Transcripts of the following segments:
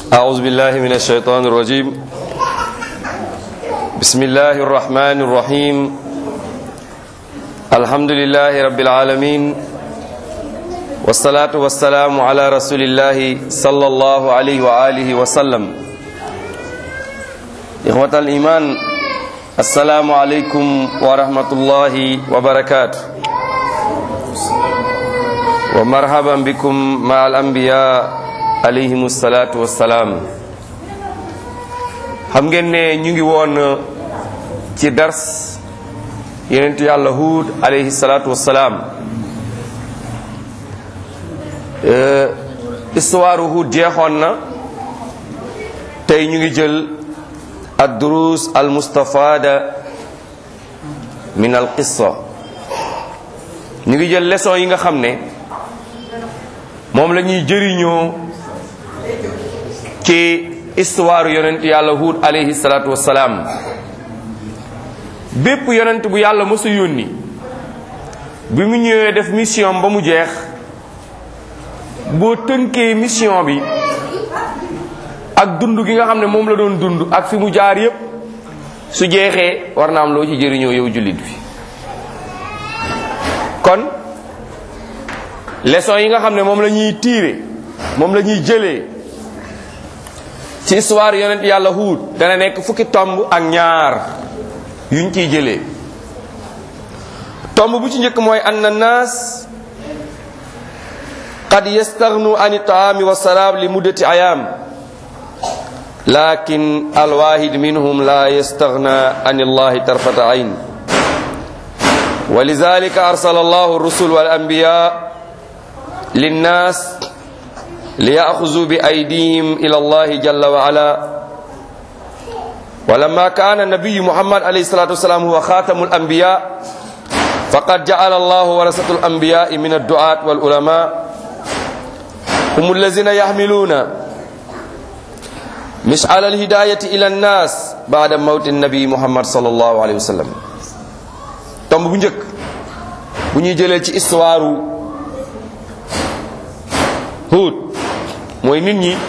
أعوذ بالله من الشيطان الرجيم بسم الله الرحمن الرحيم الحمد لله رب العالمين والصلاة والسلام على رسول الله صلى الله عليه وآله وسلم إخوة الإيمان السلام عليكم ورحمة الله وبركاته ومرحبا بكم مع الأنبياء alayhimu salaatu wassalaam xam ngeen ne ñu ngi woon ci dars yenentu yàlla huud alayhi salaatu wassalaam histoire huud jeexoon na tey ñu ngi jël ad durus al mustafada min al qissa ñu ngi jël leçon yi nga xam ne moom la ñuy jëriñoo ci histoire yonent yàlla huud alayhi salaatu wassalaam bépp yonent bu yàlla mësa yónni bi mu ñëwee def mission ba mu jeex boo tënkee mission bi ak dund gi nga xam ne moom la doon dund ak fi mu jaar yépp su jeexee war na am loo ci jëriñoo yow jullit bi kon leçon yi nga xam ne moom la ñuy tiire moom la ñuy jëlee ci histoire yonent yàlla huud dana nekk fukki tomb ak ñaar yuñ ciy jëlee tomb bu ci njëkk mooy anna naas qad yastaghnu an taami wa saraab li muddati ayaam lakin alwahid minhum la yastaghna an allahi tarfata ayn wa lidhalika arsala allahu rusul wal anbiya linnaas ليأخذوا بأيديهم إلى الله جل وعلا ولما كان النبي محمد عليه الصلاة والسلام هو خاتم الأنبياء فقد جعل الله ورثة الأنبياء من الدعاة والعلماء هم الذين يحملون مشعل الهداية إلى الناس بعد موت النبي محمد صلى الله عليه وسلم tomb bu njëkk bu ñuy jëlee ci histoire Huud mooy nit ñi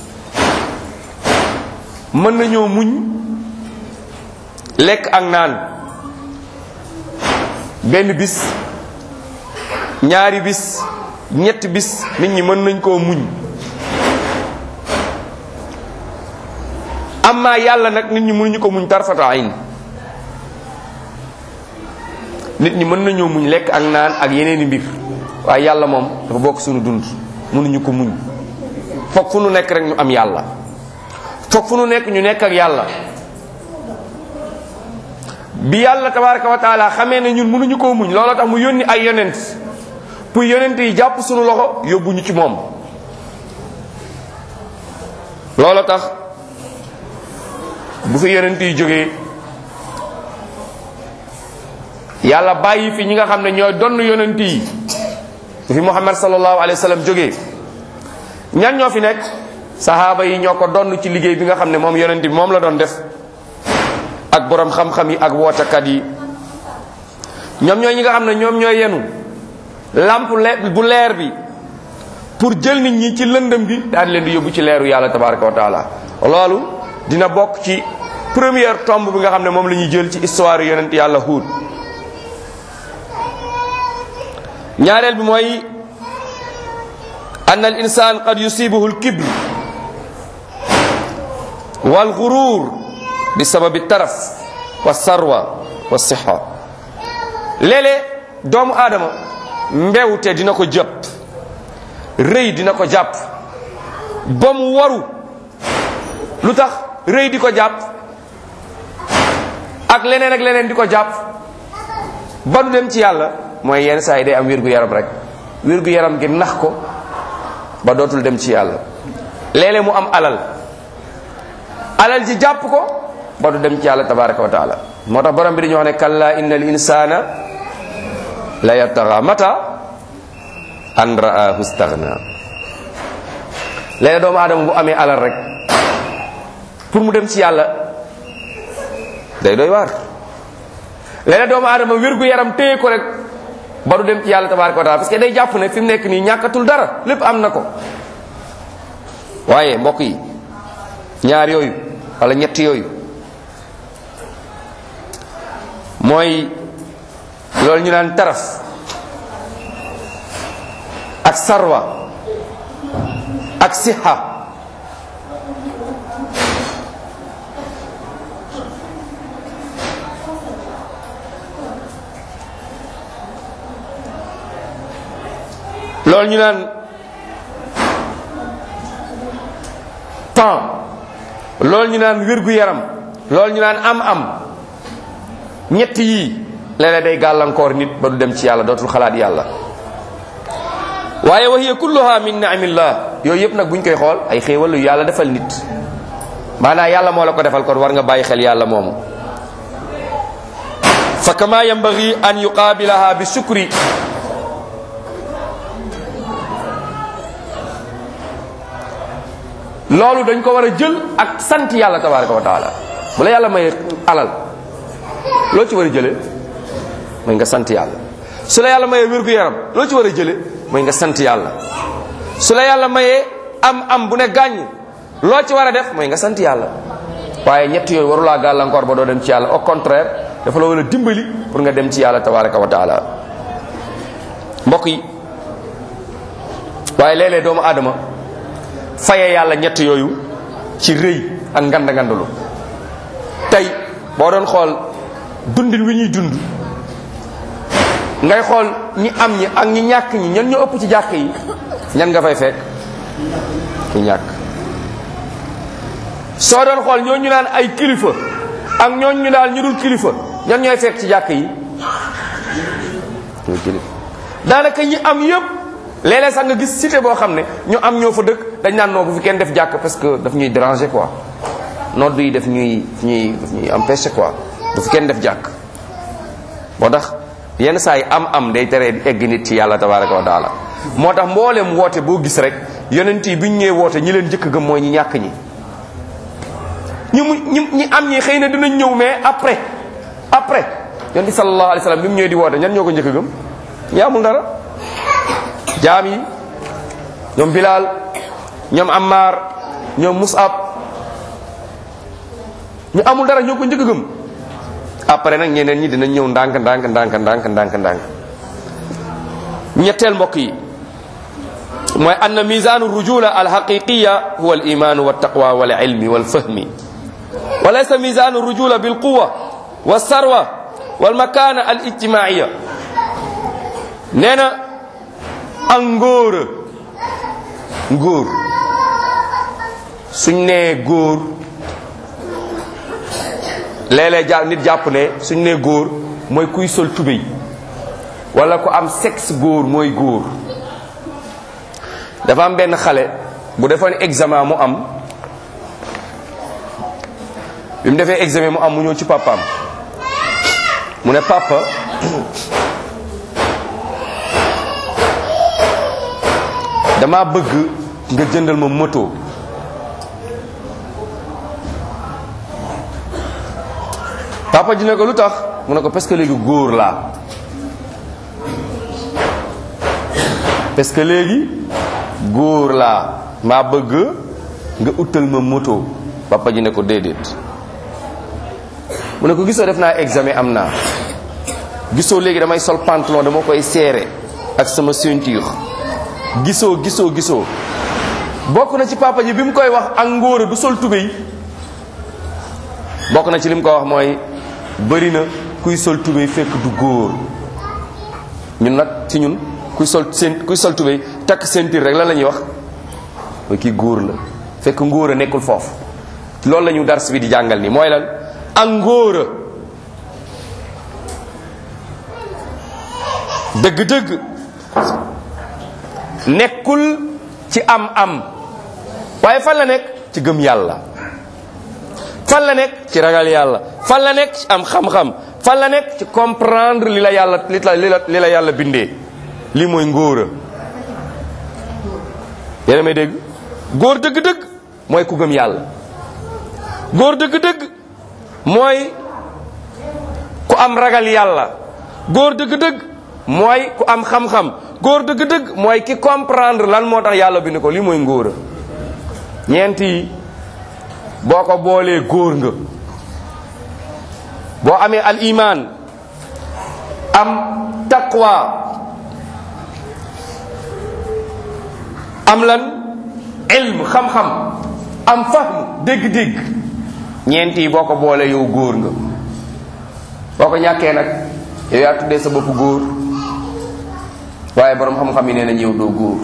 mën nañoo muñ lekk ak naan benn bis ñaari bis ñetti bis nit ñi mën nañ koo muñ amma yàlla nag nit ñi mënuñu ko muñ tarfata ayn nit ñi mën nañoo muñ lekk ak naan ak yeneeni mbir waaye yàlla moom dafa bokk suñu dund mënuñu ko muñ foog fu nu nekk rek ñu am yàlla foog fu nu nekk ñu nekk ak yàlla bi yàlla tabaraka wa taala xamee ne ñun mënuñu koo muñ looloo tax mu yónni ay yonent pour yonent yi jàpp suñu loxo yóbbu ñu ci moom looloo tax bu fi yonent yi jógee yàlla bàyyi fi ñi nga xam ne ñooy donn yonent yi bu fi muhammad sallallahu alayhi wa sallam jógee ñan ñoo fi nekk sahaaba yi ñoo ko donn ci liggéey bi nga xam ne moom yonent bi moom la doon def ak borom xam-xam yi ak wootekat yi ñoom ñooy ñi nga xam ne ñoom ñooy yenu lamp bu leer bi pour jël nit ñi ci lëndëm bi daal leen di yóbbu ci leeru yàlla tabaraka wa taala loolu dina bokk ci première tombe bi nga xam ne moom la ñuy jël ci histoire yonent yàlla Huud ñaareel bi mooy أن الإنسان قد يصيبه الكبر والغرور بسبب الترف والثروة والصحة léeg-léeg doomu aadama mbewte dina ko jàpp rëy dina ko jàpp ba mu waru lu tax rëy di ko jàpp ak leneen ak leneen di ko jàpp ba du dem ci yàlla mooy yenn saa yi day am wér-gu-yaram rek wér-gu-yaram gi nax ko ba dootul dem ci yàlla léeg-léeg mu am alal alal ji jàpp ko ba du dem ci yàlla tabaraka wa taala moo tax borom bi dañu wax ne kalla inna al insana la yataxa mata an raahu staghna léeg-léeg doomu aadama bu amee alal rek pour mu dem ci yàlla day doy waar léeg-léeg doomu aadama wér-gu-yaram téye ko rek ba du dem ci yàlla tabaraka wa taala parce que day jàpp ne fi mu nekk nii ñàkkatul dara lépp am na ko waaye mbokk yi ñaar yooyu wala ñett yooyu mooy loolu ñu naan taraf ak sarwa ak siha loolu ñu naan temps loolu ñu naan wér-gu-yaram loolu ñu naan am-am ñett yii léeg-léeg day gàllankoor nit ba du dem ci yàlla dootul xalaat yàlla waaye wa hiya kulluha min ni'amillah yooyu yëpp nag buñ koy xool ay xéewal yu yàlla defal nit maanaam yàlla moo la ko defal kon war nga bàyyi xel yàlla moomu fa kama yanbaghi an yuqaabilaha bi shukri loolu dañ ko war a jël ak sant yàlla tabaraka wa taala bu la yàlla may alal loo ci war a jëlee mooy nga sant yàlla su la yàlla mayee wér-gu-yaram loo ci war a jëlee mooy nga sant yàlla su la yàlla mayee am am bu ne gàññ loo ci war a def mooy nga sant yàlla waaye ñett yooyu warulaa gàllankoor ba doo dem ci yàlla au contraire dafa la war a dimbali pour nga dem ci yàlla tabaraka wa taala mbokk yi waaye léeg-léeg doomu aadama faye yàlla ñett yooyu ci rëy ak ngand ngandalu tey boo doon xool dundin wi ñuy dund ngay xool ñi am ñi ak ñi ñàkk ñi ñan ñoo ëpp ci jàkk yi ñan nga fay fekk ñi ñàkk soo doon xool ñoo ñu naan ay kilifa ak ñoo ñu daal ñu dul kilifa ñan ñooy fekk ci jàkk yi ñooy kilifa daanaka ñi am yépp léeg-léeg sax nga gis cité boo xam ne ñu am ñoo fa dëkk dañ naan noo bu fi kenn def jàkk parce que daf ñuy déranger quoi nodd yi daf ñuy ñuy daf ñuy empêcher quoi du fi kenn def jàkk moo tax yenn saa yi am am day tere egg nit ci yàlla tabaraka wa taala moo tax mboolem woote boo gis rek yonent yi bi ñu ñëwee woote ñi leen njëkk gëm mooy ñi ñàkk ñi ñu mu ñi ñi am ñi xëy na dinañ ñëw mais après après yonent sallallahu alayhi wa sallam bi mu ñëwee di woote ñan ñoo ko njëkk gëm ñi amul dara jaam yi ñoom Bilal ñoom Ammar ñoom Musab ñu amul dara ñoo ko njëkk gëm après nag ñeneen ñi dinañ ñëw ndànk ndànk ndànk ndànk ndànk ndànk ñetteel mbokk yi mooy anna misanu rujula alhaqiqiya huwa al imanu wa taqwa wal ilmi wal fahmi wa laysa misanu rujula bil quwa wa sarwa wal makana al ijtimaiya nee na ak ngóor ngóor suñ nee góor léeg-léeg ja nit jàpp ne suñ nee góor mooy kuy sol tubéy wala ku am sexe góor mooy góor dafa am benn xale bu defoon examen mu am bi mu defee examen mu am mu ñëw ci papaam mu ne papa dama bëgg nga jëndal ma moto papa ji ne ko lu tax mu ne ko parce que léegi góor laa parce que léegi góor laa maa bëgg nga utal ma moto papa ji ne ko déedéet mu ne ko gisoo def naa examen am naa gisoo léegi damay sol pantalon dama koy serré ak sama ceinture gisoo gisoo gisoo bokk na ci papa ji bi mu koy wax ak ngóora du sol tubéy bokk na ci li mu ko wax mooy bëri na kuy sol tubéy fekk du góor ñun nag ci ñun kuy sol seen kuy sol tubéy takk ceinture rek lan la ñuy wax mooy kii góor la fekk ngóora nekkul foofu loolu la ñu dars bi di jàngal ni mooy lan ak ngóora dëgg-dëgg nekkul ci am-am waaye fan la nekk ci gëm yàlla fan la nekk ci ragal yàlla fan la nekk ci am xam-xam fan la nekk ci comprendre li la yàlla li la li la li la yàlla bindee lii mooy ngóora yéena may dégg góor dëgg-dëgg mooy ku gëm yàlla góor dëgg-dëgg mooy ku am ragal yàlla góor dëgg-dëgg mooy ku am xam-xam góor dëgg-dëgg mooy ki comprendre lan moo tax yàlla bind ko lii mooy ngóora ñeent yi boo ko boolee góor nga boo amee al iman am taqwa am lan ilm xam-xam am fahm dégg-dégg ñeent yi boo ko boolee yow góor nga boo ko ñàkkee nag yow yaa tuddee sa bopp góor waaye borom xam-xam yi nee na yow doo góor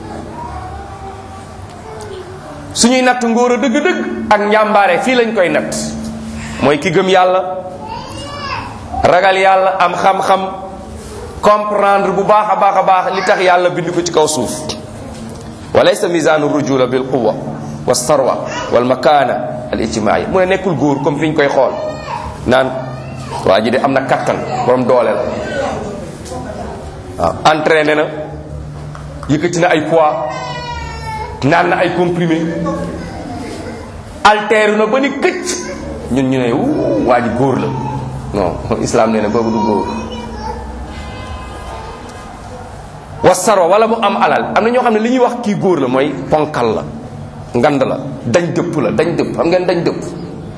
suñuy natt ngóor a dëgg-dëgg ak njàmbaare fii lañ koy natt mooy ki gëm yàlla ragal yàlla am xam-xam comprendre bu baax a baax a baax li tax yàlla bind ko ci kaw suuf wa laysa misaanu rujula bil quwa wa sarwa wal makana al ijtimaai mu ne nekkul góor comme fi ñu koy xool naan waa ji de am na kattan borom doole la waaw entraîné na yëkkati na ay poids naan na ay comprimé alteeru na ba ni këcc ñun ñu ne wu waa ji góor la non islam nee na kooku du góor wasaro wala mu am alal am na ñoo xam ne li ñuy wax kii góor la mooy ponkal la ngand la dañ dëpp la dañ dëpp xam ngeen dañ dëpp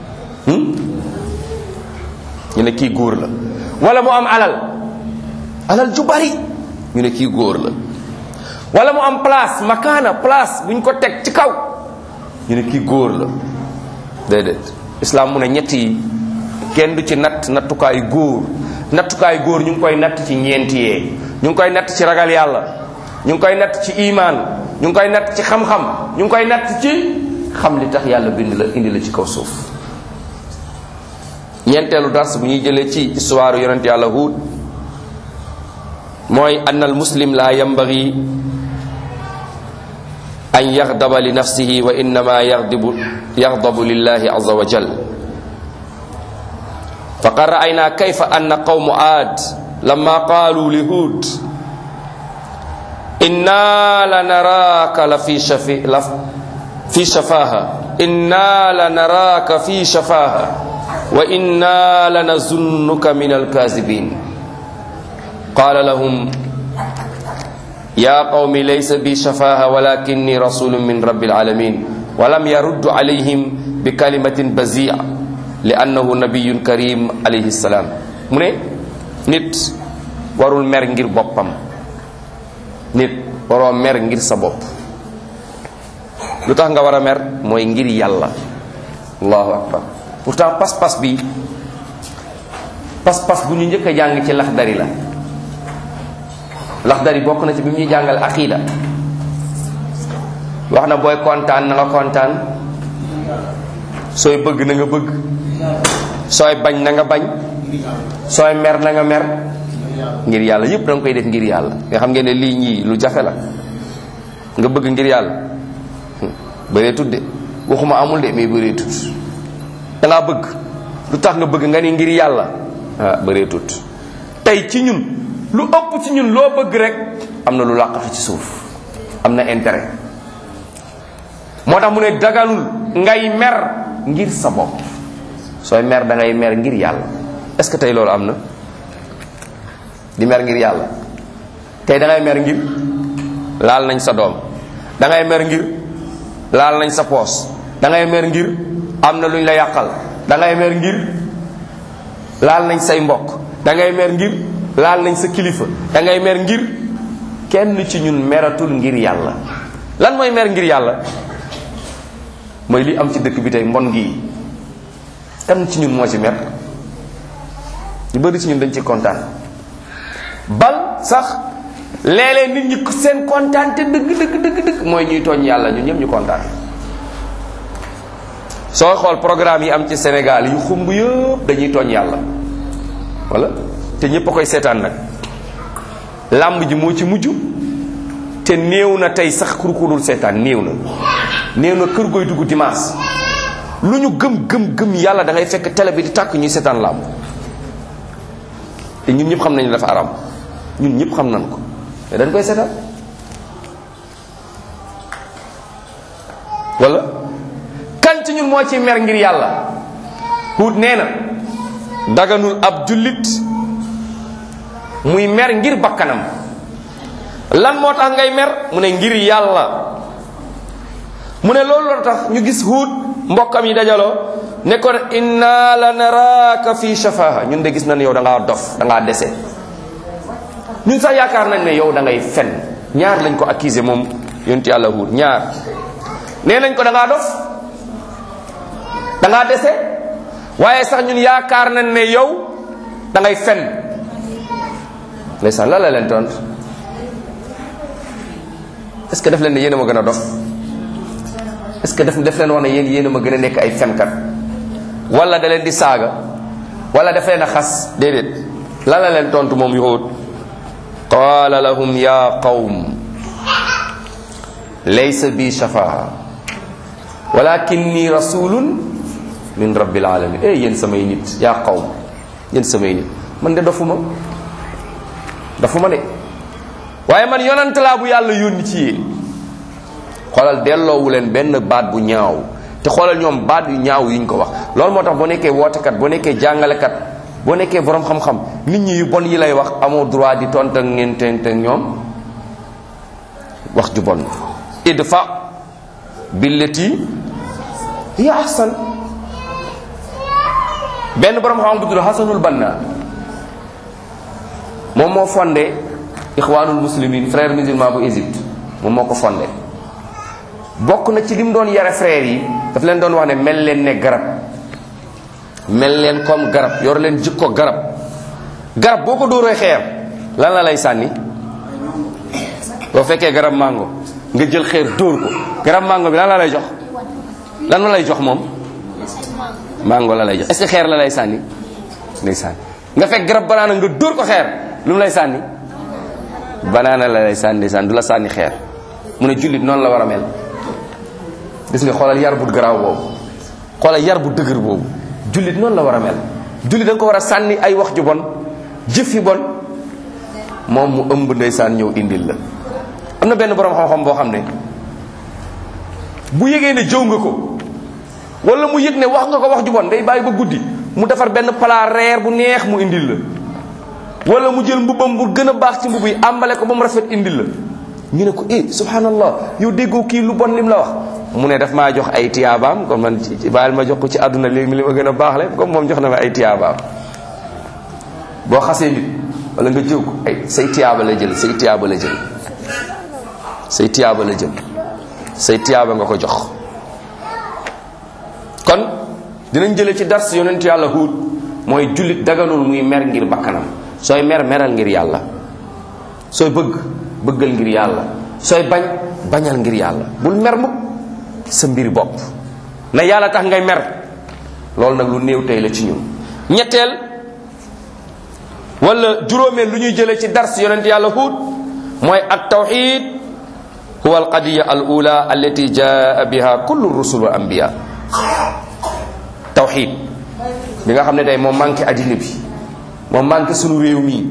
ñu ne kii góor la wala mu am alal alal ju bari ñu ne kii góor la wala mu am place makaana place bu ñu ko teg ci kaw ñu ne kii góor la déedéet islam mu ne ñett yi kenn du ci natt nattukaayu góor nattukaayu góor ñu ngi koy natt ci ñeenti yee ñu ngi koy natt ci ragal yàlla ñu ngi koy natt ci imaan ñu ngi koy natt ci xam-xam ñu ngi koy natt ci xam li tax yàlla bind la indi la ci kaw suuf ñeenteelu dars bu ñuy jëlee ci histoire yonent yàlla Huud mooy ann al muslim la yambagi an yaxdaba li nafsihi wa innama yaxdibu yaxdabu lillahi aza wa jal faqad ra'ayna kayfa anna qawmu aad lama qaalu li Huud inna la naraaka la fi shafi la fi shafaha inna la naraaka fi shafaha wa inna la nazunnuka min alkazibin qala lahum ya qawmi laysa bi shafaha walakinni rasulun min rabbil alamin walam yaruddu alayhim bi kalimatin bazia li annahu nabiyun karim alayhi salam mu ne nit warul mer ngir boppam nit waroo mer ngir sa bopp lu tax nga war a mer mooy ngir yàlla allahu akbar pourtant pas-pas bi pas-pas bu ñu njëkk a jàng ci laxdari la laxdari bokk na ci bi mu ñuy jàngal aqida wax na booy kontaan na nga kontaan sooy bëgg na nga bëgg sooy bañ na nga bañ sooy mer na nga mer ngir yàlla yépp da nga koy def ngir yàlla nga xam ngeen ne lii ñii lu jafe la nga bëgg ngir yàlla bëree tudde waxuma amul de mais bëree tut da ngaa bëgg lu tax nga bëgg nga ni ngir yàlla ah bëree tut tey ci ñun lu ëpp ci ñun loo bëgg rek am na lu làqatu ci suuf am na intérêt moo tax mu ne daganul ngay mer ngir sa bopp sooy mer da ngay mer ngir yàlla est ce que tey loolu am na di mer ngir yàlla tey da ngay mer ngir laal nañ sa doom da ngay mer ngir laal nañ sa poos da ngay mer ngir am na luñ la yàqal da ngay mer ngir laal nañ say mbokk da ngay mer ngir laal nañ sa kilifa da ngay mer ngir kenn ci ñun meratul ngir yàlla lan mooy mer ngir yàlla mooy li am ci dëkk bi tey mbon gii kan ci ñun moo ci mer ñu bëri ci ñun dañ ci kontaan bal sax léeg-léeg nit ñi seen kontaan te dëgg dëgg dëgg dëgg mooy ñuy tooñ yàlla ñun ñëpp ñu kontaan sooy xool programme yi am ci Sénégal yu xumb yëpp dañuy tooñ yàlla wala te ñëpp a koy seetaan nag làmb ji moo ci mujj te néew na tey sax kur ku dul seetaan néew na néew na kër goy dugg dimanche lu ñu gëm gëm gëm yàlla da ngay fekk télé bi di tàkk ñuy seetaan làmb te ñun ñëpp xam nañu dafa aram ñun ñëpp xam nañ ko te dañ koy seetaan wala kan ci ñun moo ci mer ngir yàlla Huud nee na daganul ab jullit muy mer ngir bakkanam lan moo tax ngay mer mu ne ngir yàlla mu ne loolu la tax ñu gis Huud mbokkam yi dajaloo ne ko inna la naraaka fi shafaha ñun de gis nañ yow da ngaa dof da ngaa dese ñun sax yaakaar nañ ne yow da ngay fen ñaar lañ ko accusé moom yonent yàlla Huud ñaar nee nañ ko da ngaa dof da ngaa dese waaye sax ñun yaakaar nañ ne yow da ngay fen ndeysaan la la leen tontu est-ce que def leen ne yéen a ma gën a dof est-ce que def def leen wax ne yéen yéen a ma gën a nekk ay fenkat wala da leen di saaga wala daf leen a xas déedéet la la leen tontu moom Yuhud qaala lahum ya qawm laysa bi shafaa walakinni rasulun min rabbil alamin eh yéen samay nit yaa qawm yéen samay nit man de dofuma dofuma de waaye man yonant laa bu yàlla yónni ci yéen xoolal delloowu leen benn baat bu ñaaw te xoolal ñoom baat yu ñaaw yuñ ko wax loolu moo tax boo nekkee wootekat boo nekkee jàngalekat boo nekkee borom xam-xam nit ñi yu bon yi lay wax amoo droit di tont ak ngeen tent ak ñoom wax ju bon idfa billati hiya ahsan benn borom xam bu tudd Hasanul Banna moom moo fondé ixwaanul muslimin frère musulman bu Égypte moom moo ko fondé bokk na ci li mu doon yare frère yi daf leen doon wax ne mel leen ne garab mel leen comme garab yor leen jikko garab garab boo ko dóoree xeer lan la lay sànni boo fekkee garab mango nga jël xeer dóor ko garab mango bi lan la lay jox lan la lay jox moom mango la lay jox est-ce que xeer la lay sànni lay sànni nga fekk garab banaana nga dóor ko xeer lu mu lay sànni banaana la lay sànni sànni du la sànni xeer mu ne jullit noonu la war a mel gis nga xoolal yar bu garaaw boobu xoolal yar bu dëgër boobu jullit noonu la war a mel jullit da nga ko war a sànni ay wax ju bon jëf yu bon moom mu ëmb ndeysaan ñëw indil la am na benn borom xam-xam boo xam ne bu yëgee ne jëw nga ko wala mu yëg ne wax nga ko wax ju bon day bàyyi ba guddi mu defar benn plat reer bu neex mu indil la wala mu jël mbubbam bu gën a baax ci mbubb yi àmbale ko ba mu rafet indil la ñu ne ko eh subhanallah yow déggoo kii lu bon lim la wax mu ne daf maa jox ay tiyaabaam kon man ci bàyyil ma jox ko ci àdduna léegi li ma gën a baax le comme moom jox na ma ay tiyaabaam boo xasee nit wala nga jëw ko ay say tiyaaba la jël say tiyaaba la jël say tiyaaba la jël say tiyaaba nga ko jox kon dinañ jële ci dars yonent yàlla huut mooy jullit daganul muy mer ngir bakkanam sooy mer meral ngir yàlla sooy bëgg bëggal ngir yàlla sooy bañ bañal ngir yàlla bul mer mukk sa mbir bopp na yàlla tax ngay mer loolu nag lu néew tey la ci ñun ñetteel wala juróomeel lu ñuy jële ci dars yonent yàlla huut mooy at tawxid huwa al qadiya al ula allati jaa biha kullu rusul wa anbiya tawxid bi nga xam ne tey moom manqué addina bi moom manqué sunu réew mii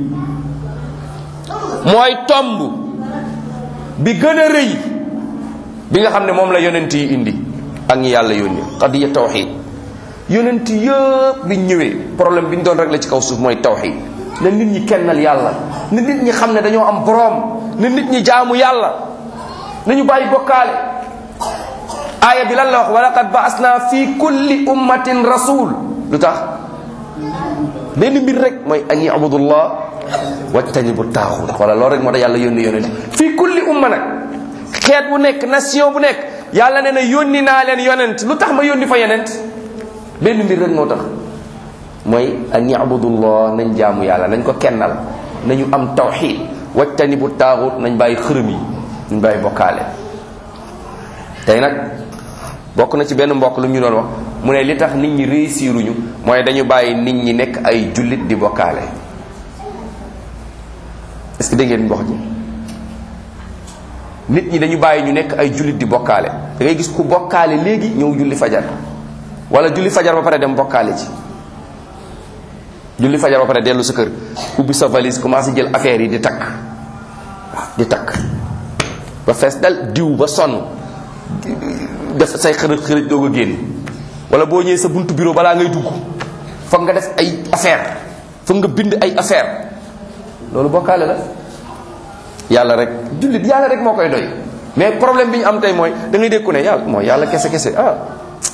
mooy tomb bi gën a rëy bi nga xam ne moom la yonent yi indi ak ñi yàlla yónni qadiya tawxid yonent yëpp biñ ñëwee problème bi ñu doon régler ci kaw suuf mooy tawxid na nit ñi kennal yàlla na nit ñi xam ne dañoo am boroom na nit ñi jaamu yàlla nañu bàyyi bokkaale aaya bi lan la wax wa laqad baasna fi kulli ummatin rasul lu tax benn mbir rek mooy an yabudullah wajtanibu taaxut wala loolu rek moo tax yàlla yónni yonent fii kulli umma nag xeet bu nekk nation bu nekk yàlla nee na yónni naa leen yonent lu tax ma yónni fa yonent benn mbir rek moo tax mooy an yabudullah nañ jaamu yàlla nañ ko kennal nañu am tawxid wajtanibu taaxut nañ bàyyi xërëm yi nañ bàyyi bokkaale tey nag bokk na ci benn mbokk lu ñu doon wax mu ne li tax nit ñi réussiruñu mooy dañu bàyyi nit ñi nekk ay jullit di bokkaale est-ce que dégg ngeen wax ji nit ñi dañu bàyyi ñu nekk ay jullit di bokkaale da ngay gis ku bokkaale léegi ñëw julli fajar wala julli fajar ba pare dem bokkaale ci julli fajar ba pare dellu sa kër ubbi sa valise commencé jël affaire yi di takk waaw di takk ba fees dal diw ba sonn def say xërëj xërëj doog a génn wala boo ñëwee sa buntu bureau balaa ngay dugg foog nga def ay affaire foog nga bind ay affaire loolu bokkaale la yàlla rek jullit yàlla rek moo koy doy mais problème bi ñu am tey mooy da ngay dégg ku ne yàlla mooy yàlla kese kese ah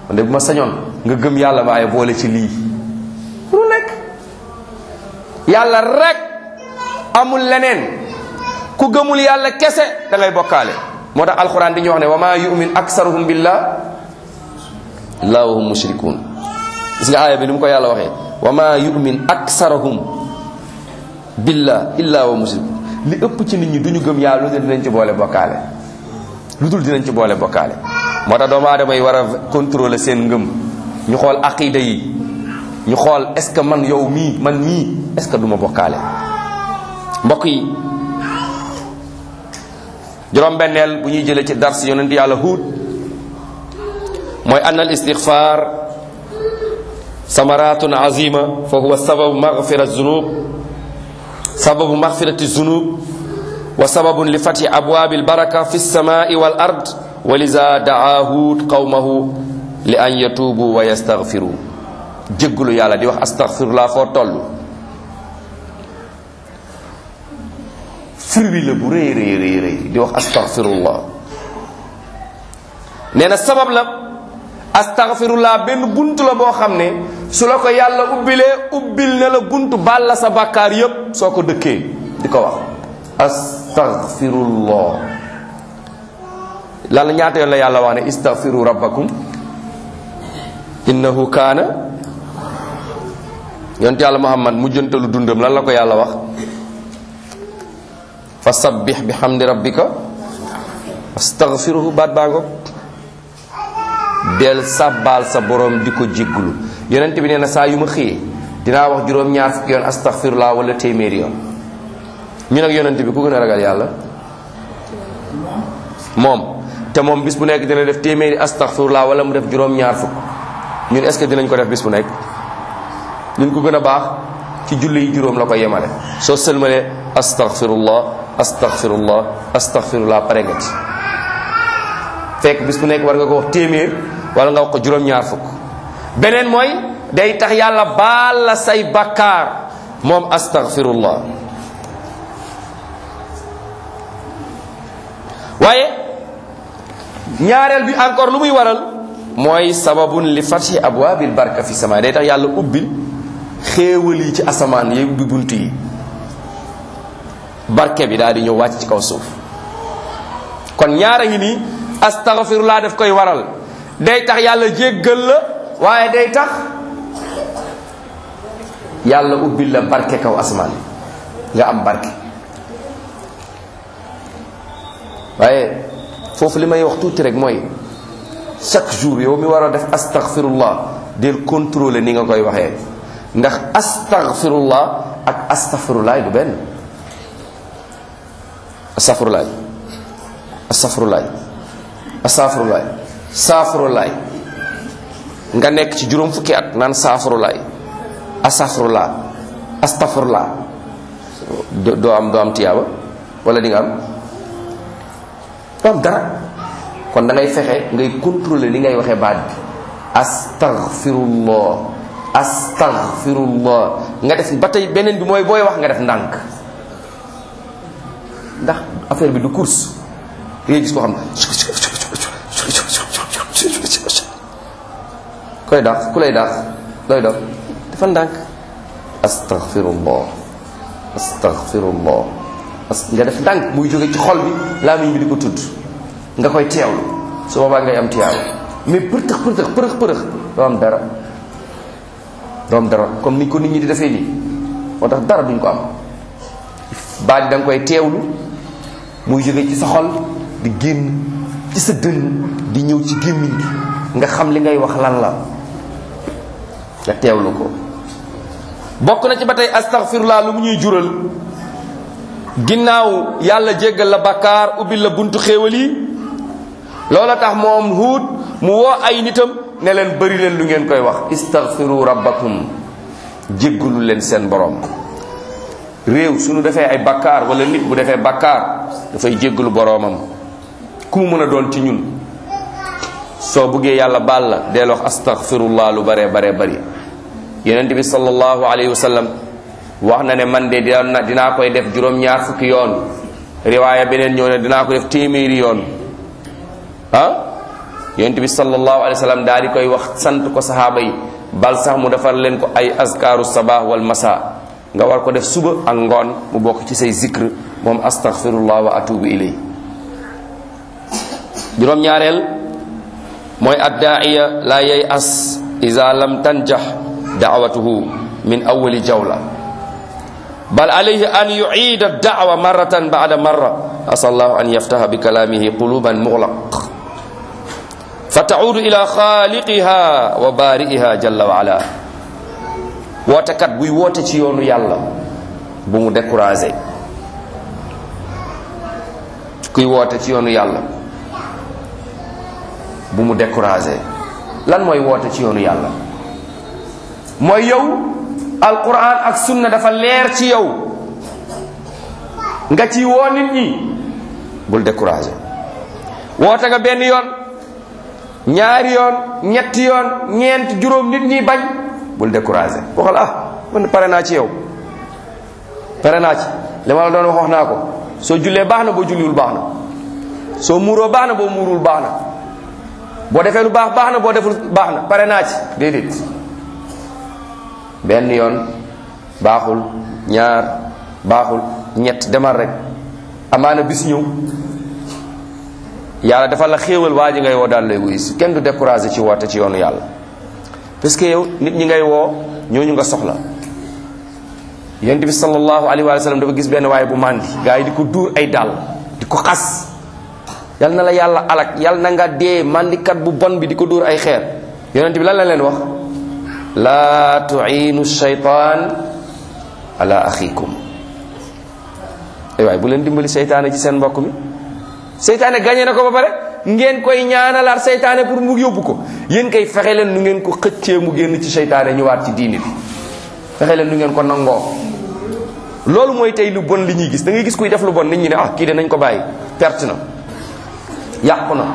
man de bu ma sañoon nga gëm yàlla waaye boole ci lii lu nekk yàlla rek amul leneen ku gëmul yàlla kese da ngay bokkaale moo tax alquran di ñu wax ne wa ma yumin aksaruhum billah illa wa hum mushrikun gis nga aaya bi ni mu ko yàlla waxee wa ma yumin aksaruhum billah illa wa mushrikun li ëpp ci nit ñi duñu gëm yàlla lu dul dinañ ci boole bokkaale lu dul dinañ ci boole bokkaale moo tax doomu aadama yi war a contrôler seen ngëm ñu xool aqida yi ñu xool est ce que man yow mii man mii est ce que duma bokkaale mbokk yi juróom-benneel bu ñuy jëlee ci dars yonent yàlla huut mooy ann al istixfar samaratun azima fa huwa sababu magfira zunub sababu magfirati zunub wa sababun li fati abwaabi albaraka fi lsamai wal ard wa liza daa huut qawmahu li an yatuubu wa yastaghfiru jéggulu yàlla di wax astaghfirullah foo toll firwi la bu rëy rëy rëy rëy di wax astaghfirullah nee na sabab la astaghfirullah benn bunt la boo xam ne su la ko yàlla ubbilee ubbil na la bunt baal la sa bàkkaar yépp soo ko dëkkee di ko wax astaghfirullah lan la ñaata yoon la yàlla wax ne istaghfiru rabbakum innahu kaana yonte yàlla muhammad mujjantalu dundam lan la ko yàlla wax fa sabbih bi hamdi rabbika astaghfiruhu baat baa ngo del sàbbaal sa borom di ko jéggulu yonent bi nee na saa yu ma xëyee dinaa wax juróom-ñaar fukki yoon astaghfirullah wala téeméeri yoon ñu nag yonent bi ku gën a ragal yàlla moom te moom bis bu nekk dina def téeméeri astaghfirullah wala mu def juróom-ñaar fukk ñun est ce que dinañ ko def bis bu nekk ñun ko gën a baax ci julli yi juróom la ko yemale soo sëlmalee astaghfirullah astaghfirullah astaghfirullah pare nga ci fekk bis bu nekk war nga ko wax téeméer wala nga wax ko juróom-ñaar fukk beneen mooy day tax yàlla baal la say bakkaar moom astaghfirullah waaye ñaareel bi encore lu muy waral mooy sababun li fathi abwaabil barka fi sama day tax yàlla ubbil xéewal yi ci asamaan yi ubbi bunt yi barke bi daal di ñëw wàcc ci kaw suuf kon ñaara ngi nii astaghfirullah daf koy waral day tax yàlla jéggal la waaye day tax yàlla ubbil la barke kaw asamaan nga am barke waaye foofu li may wax tuuti rek mooy chaque jour yow mi war a def astaghfirullah del contrôler ni nga koy waxee ndax astaghfirullah ak astaghfirullah du benn astaghfirullah astaghfirullah astaghfirullah saafirullah nga nekk ci juróom fukki at naan saafirullah astaghfirullah astaghfirullah doo am doo am tiyaaba wala di nga am doo am dara kon da ngay fexe ngay contrôler li ngay waxee baat bi astaghfirullah astaghfirullah nga def ba tey beneen bi mooy booy wax nga def ndànk ndax affaire bi du course ngay gis koo xam ne koy daax ku lay daax looy dox dafa ndànk astaghfirullah astaghfirullah nga def ndànk muy jóge ci xol bi làmmiñ bi di ko tudd nga koy teewlu su boobaa ngay am tiyaabu mais përtëx përtëx përëx përëx doo am dara doo am dara comme ni ko nit ñi di defee nii moo tax dara duñ ko am baat da nga koy teewlu muy jóge ci sa xol di génn ci sa dënn di ñëw ci gémmiñ gi nga xam li ngay wax lan la nga teewlu ko bokk na ci ba tey astaghfirullah lu mu ñuy jural ginnaaw yàlla jéggal la bakkaar ubbil la buntu xéewal yi loola tax moom huut mu woo ay nitam ne leen bëri leen lu ngeen koy wax istaghfiru rabbakum jéggalu leen seen borom réew suñu defee ay bakkaar wala nit bu defee bakkaar dafay jéggalu boroomam ku mu mën a doon ci ñun soo buggee yàlla baal la deel wax astaghfirullah lu baree baree bari yonent bi sallallahu alayhi wa sallam wax na ne man de dina dinaa koy def juróom-ñaar fukki yoon riwaaya beneen ñëw ne dinaa ko def téeméeri yoon ah yonent bi sallallahu alayhi wa sallam daal di koy wax sant ko sahaaba yi bal sax mu defar leen ko ay azkaaru sabah wal masa nga war ko def suba ak ngoon mu bokk ci say zikr moom astaghfirullah wa atubu ilay juróom-ñaareel mooy addaaiya la yay as ida lam tanjax daawatuhu min awali jawla bal alayhi an yuciida daawa marratan bada marra asal allahu an yaftaha bi kalaamihi quluban muglaq fa taudu ila xaaliqiha wa baari'iha jalla wa ala wootekat buy woote ci yoonu yàlla bu mu découragé kuy woote ci yoonu yàlla bu mu découragé lan mooy woote ci yoonu yàlla mooy yow alquran ak sunna dafa leer ci yow nga ci woo nit ñi bul découragé woote nga benn yoon ñaari yoon ñetti yoon ñeent juróom nit ñi bañ bul découragé waxal ah man pare naa ci yow pare naa ci li ma la doon wax wax naa ko soo jullee baax na boo julliwul baax na soo muuroo baax na boo muuruwul baax na boo defee lu baax baax na boo deful baax na pare naa ci déedéet benn yoon baaxul ñaar baaxul ñett demal rek amaana bis ñëw yàlla dafa la xéewal waa ji ngay woo daal lay wuyu si kenn du découragé ci woote ci yoonu yàlla parce que yow nit ñi ngay woo ñooñu nga soxla yonent bi sallallahu alayhi wa sallam dafa gis benn waaye bu màndi gaa yi di ko duur ay dàll di ko xas yal na la yàlla alak yal na nga dee màndikat bu bon bi di ko dóor ay xeer yonent bi lan la leen wax laa tuinu shaytaan ala axikum ay waay bu leen dimbali seytaane ci seen mbokk mi seytaane gañe na ko ba pare ngeen koy ñaanalaat seytaane pour mu yóbbu ko yéen koy fexe leen nu ngeen ko xëccee mu génn ci seytaane ñëwaat ci diini bi fexe leen nu ngeen ko nangoo loolu mooy tey lu bon li ñuy gis da ngay gis kuy def lu bon nit ñi ne ah kii de nañ ko bàyyi perte na yàqu na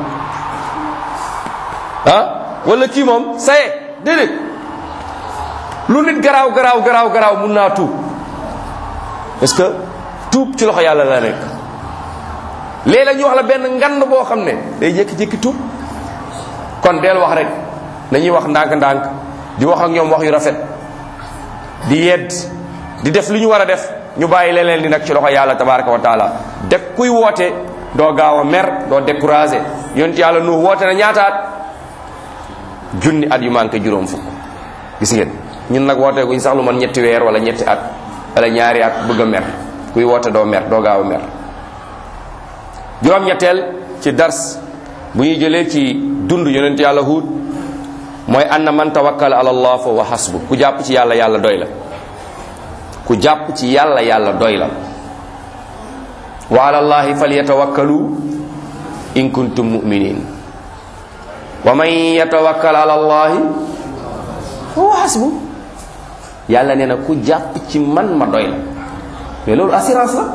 ah wala kii moom saye déedéet lu nit garaaw garaaw garaaw garaaw mun naa tuub parce que tuub ci loxo yàlla la nekk léeg-léeg ñu wax la benn ngand boo xam ne day jékki-jékki tuub kon deel wax rek nañuy wax ndànk-ndànk di wax ak ñoom wax yu rafet di yedd di def li ñu war a def ñu bàyyi leneen li nag ci loxo yàlla tabaraka wa taala de kuy woote doo gaaw a mer doo découragé yonent yàlla nu woote na ñaataat junni at yu manqué juróom fukk gis ngeen ñun nag woote guñ sax lu man ñetti weer wala ñetti at wala ñaari at bëgg a mer kuy woote doo mer doo gaaw a mer juróom-ñetteel ci dars bu ñuy jëlee ci dund yonent yàlla huut mooy anna man tawakkal ala allah fa wa hasbu ku jàpp ci yàlla yàlla doy la ku jàpp ci yàlla yàlla doy la wa ala allahi falyatawakkalu in kuntum muminin wa man yatawakkal ala allahi fa wa hasbu yàlla nee na ku jàpp ci man ma doy la mais loolu assurance la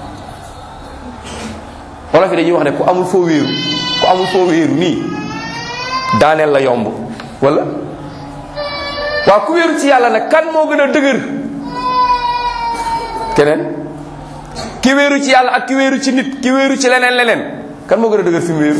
wolof yi dañuy wax ne ku amul foo wéeru ku amul foo wéeru nii daaneel la yomb wala waaw ku wéeru ci yàlla nag kan moo gën a dëgër keneen ki wéeru ci yàlla ak ki wéeru ci nit ki wéeru ci leneen leneen kan moo gën a dëgër fi mu wéeru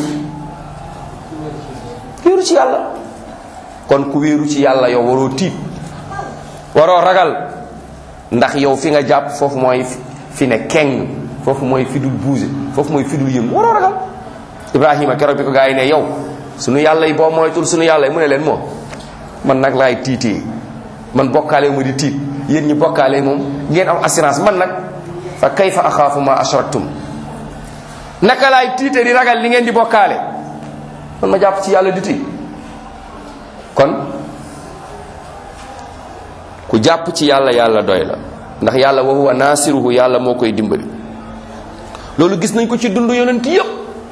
ki wéeru ci yàlla kon ku wéeru ci yàlla yow waroo tiit waroo ragal ndax yow fi nga jàpp foofu mooy fi ne keng foofu mooy fi dul bouger foofu mooy fi dul yëngu waroo ragal ibrahima keroog bi ko gaa yi ne yow sunu yàlla yi boo moytul sunu yàlla yi mu ne leen moom man nag laay tiitee man bokkaale ma di tiit yéen ñi bokkaale moom ngeen am assurance man nag fa kayfa axaafu ma ashraktum naka laay tiite di ragal li ngeen di bokkaale man ma jàpp ci yàlla di tiit kon ku jàpp ci yàlla yàlla doy la ndax yàlla wa huwa naasiruhu yàlla moo koy dimbali loolu gis nañ ko ci dund yonent yépp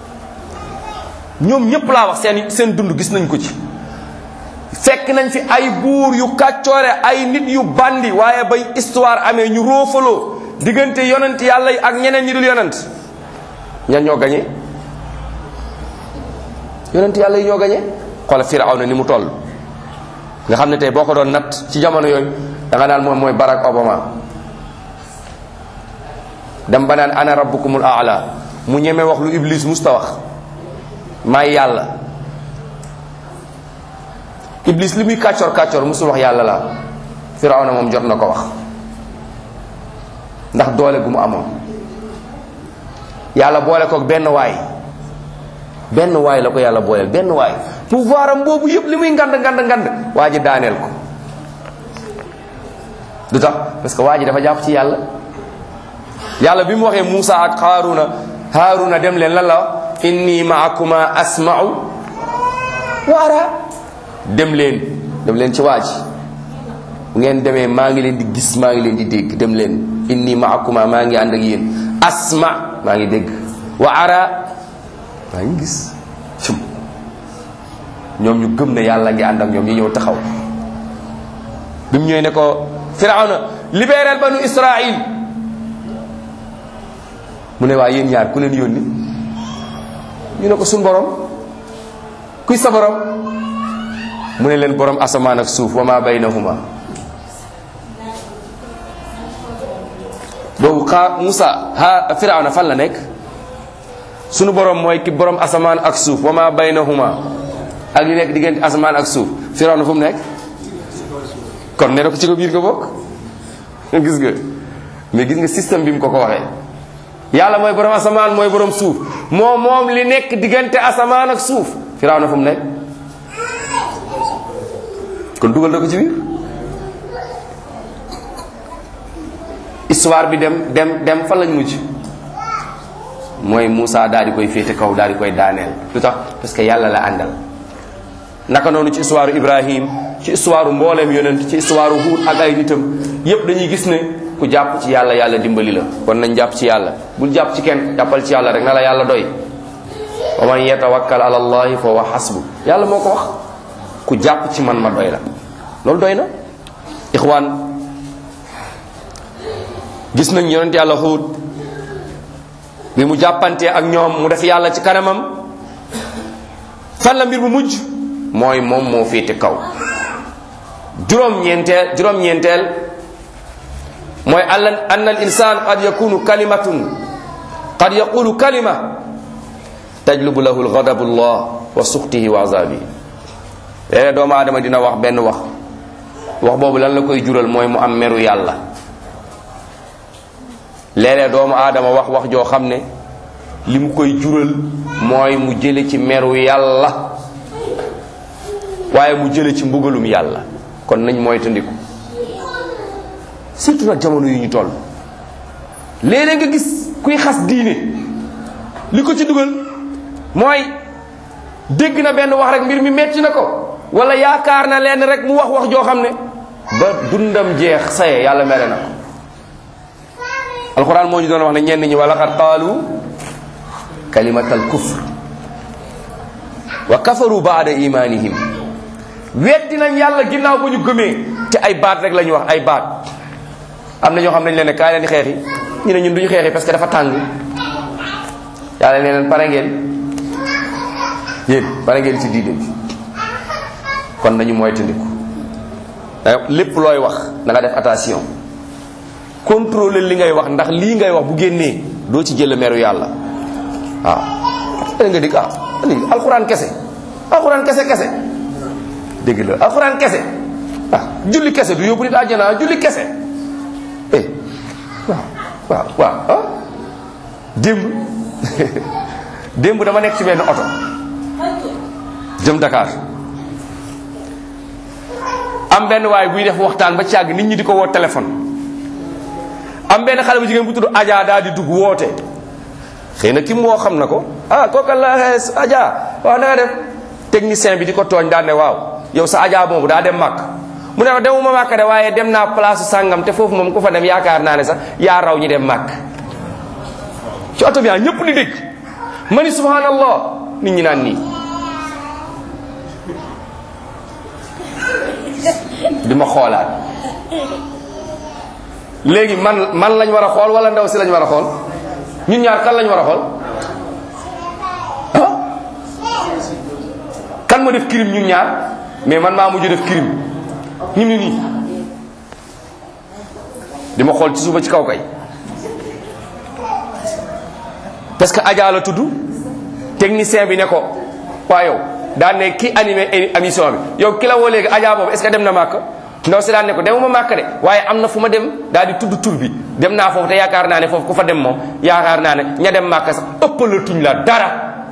ñoom ñépp laa wax seen seen dund gis nañ ko ci fekk nañ fi ay buur yu kàccoore ay nit yu bandi waaye bay histoire amee ñu roofaloo diggante yonent yàlla yi ak ñeneen ñi dul yonent ñan ñoo gañe yonent yàlla yi ñoo gañe xoolal Firawna ni mu toll nga xam ne tey boo ko doon natt ci jamono yooyu da nga naan moom mooy Barack Obama dem ba naan ana rabbukumul aala mu ñeme wax lu iblis musta wax maay yàlla iblis li muy kàccoor kàccoor musul wax yàlla la firawna moom jot na ko wax ndax doole gu mu amoon yàlla boole koog benn waay benn waay la ko yàlla booleel benn waay pouvoir am boobu yëpp li muy ngand ngand ngand waa ji daaneel ko du tax parce que waa ji dafa jàpp ci yàlla yàlla bi mu waxee Muusa ak Haaruna Haaruna dem leen lan la wax inni maakuma asma'u wa ara dem leen dem leen ci waa ji bu ngeen demee maa ngi leen di gis maa ngi leen di dégg dem leen inni maakuma maa ngi ànd ak yéen asma maa ngi dégg wa ara maa ngi gis cum ñoom ñu gëm ne yàlla ngi ànd ak ñoom ñu ñëw taxaw bi mu ñëwee ne ko firawna libéral banu israil mu ne waa yéen ñaar ku leen yónni ñu ne ko suñ borom kuy sa borom mu ne leen borom asamaan ak suuf wa ma baynahuma boobu xaa Musa ha firawna fan la nekk sunu borom mooy ki borom asamaan ak suuf wa ma baynahuma ak li nekk diggante asamaan ak suuf firawna fu mu nekk kon nee na ko ci ko biir nga bokk gis nga mais gis nga système bi mu ko ko waxee yàlla mooy borom asamaan mooy borom suuf moom moom li nekk diggante asamaan ak suuf firawna fu mu nekk kon dugal na ko ci biir histoire bi dem dem dem fan lañ mujj mooy Moussa daal di koy féete kaw daal di koy daaneel lu tax parce que yàlla la àndal naka noonu ci histoire Ibrahim ci histoire mbooleem yonent ci histoire Huud ak ay nitam yépp dañuy gis ne ku jàpp ci yàlla yàlla dimbali la kon nañ jàpp ci yàlla bul jàpp ci kenn jàppal ci yàlla rek na la yàlla doy wa man yatawakkal ala allahi fa huwa hasbu yàlla moo ko wax ku jàpp ci man ma doy la loolu doy na ixwaan gis nañ yonent yàlla Huud bi mu jàppantee ak ñoom mu def yàlla ci kanamam fan la mbir bu mujj mooy moom moo féete kaw juróom-ñeenteel juróom-ñeenteel mooy alla anna al insan qad yakunu kalimatun qad yaqulu kalima tajlubu lahu lgadabu llah wa suxtihi wa azabihi léeg doomu aadama dina wax benn wax wax boobu lan la koy jural mooy mu am meru yàlla léeg-léeg doomu aadama wax wax joo xam ne li mu koy jural mooy mu jële ci meru yàlla waaye mu jële ci mbugalum yàlla kon nañ mooy tandiku surtout nag jamono yu ñu toll léeg-léeg nga gis kuy xas diine li ko ci dugal mooy dégg na benn wax rek mbir mi metti na ko wala yaakaar na leen rek mu wax wax joo xam ne ba dundam jeex saye yàlla mere na ko alquran moo ñu doon wax ne ñenn ñi wala xat qaalu kalimatal kufr wa kafaru baada imanihim weddi nañ yàlla ginnaaw ba ñu gëmee te ay baat rek la ñu wax ay baat am na ñoo xam nañ leen ne kaay leen xeexi ñu ne ñun duñu xeexi parce que dafa tàng yàlla ne leen pare ngeen yéen pare ngeen ci diine bi kon nañu moytandiku lépp looy wax na nga def attention contrôler li ngay wax ndax lii ngay wax bu génnee doo ci jël meru yàlla waaw da nga dig ah alxuraan kese alxuraan kese kese dégg la alxuraan kese ah julli kese du yóbbu nit àjjana julli kese eh waaw waaw waaw ah démb démb dama nekk ci benn oto jëm Dakar am benn waay buy def waxtaan ba càgg nit ñi di ko woo téléphone am benn xale bu jigéen bu tudd Adja daal di dugg woote xëy na ki mu woo xam na ko ah kooka la Adja waaw na nga def technicien bi di ko tooñ daan ne waaw yow sa Adja boobu daa dem màkk mu ne ma demuma màkk de waaye dem naa place sàngam te foofu moom ku fa dem yaakaar naa ne sax yaa raw ñi dem màkk ci oto bi ah ñëpp di dégg ma ni subhanallah nit ñi naan nii di ma xoolaat léegi man man lañ war a xool wala ndaw si lañ war a xool ñun ñaar kan lañ war a xool ah kan ma def crime ñun ñaar mais man maa mujj def crime ñu ni nii di ma xool ci suba ci kaw kay parce que Adja la tudd technicien bi ne ko waa yow daan ne ki animé émission bi yow ki la woo léegi Adja boobu est-ce que dem na màkk ndaw si daan ne ko demuma màkk de waaye am na fu ma dem daal di tudd tur bi dem naa foofu te yaakaar naa ne foofu ku fa dem moom yaakaar naa ne ña dem màkk sax ëppalatuñ la dara